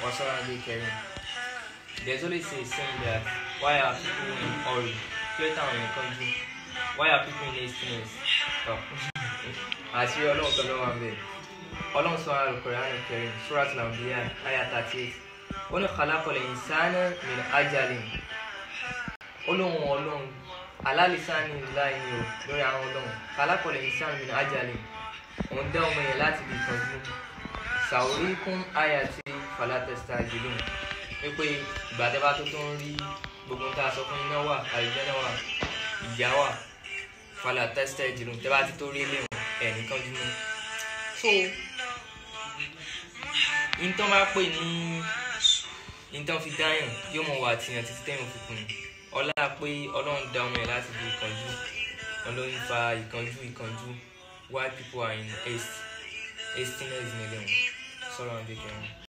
Wasallam Karim. There's always a saying that why are people in hurry? Clear town in the country. Why are people in hastiness? Oh. Àṣírí ọlọ́run kan ló wà ń bẹ̀. Ọlọ́run sọ àrùn Quran Karim, Surat Al-Anbiya, Ayah 38. Ó ní khalaqal insana min ajalin. Olóhùn ọlọ́run alálìsáni láì ní o lórí àwọn ọlọ́run. Khalaqal insana min ajalin. Òun dá ọmọ yẹn láti lè tọ́jú. Sàwóríkún ayati fala tastajilun. Wípé ìgbà tẹ́ bá tó tó ń rí gbogbo tá a sọ fún iná wà, àlùjànnà wà, ìjà wà, fala tastajilun. Tẹ́ bá ti tó rí ilé wọn, ẹ̀ nìkan dúró. So, ìtàn bá pè ní ìtàn fi dáyàn yóò mọ̀ wà tìyàn títí tẹ́yìn òfin ọlá pé ọlọ́run dá ọmọ ẹ̀ láti fi ìkánjú ọlọ́run fa ìkánjú ìkánjú why people are in haste hastiness nílẹ̀ wọn sọ̀rọ̀ àdékẹ́rin.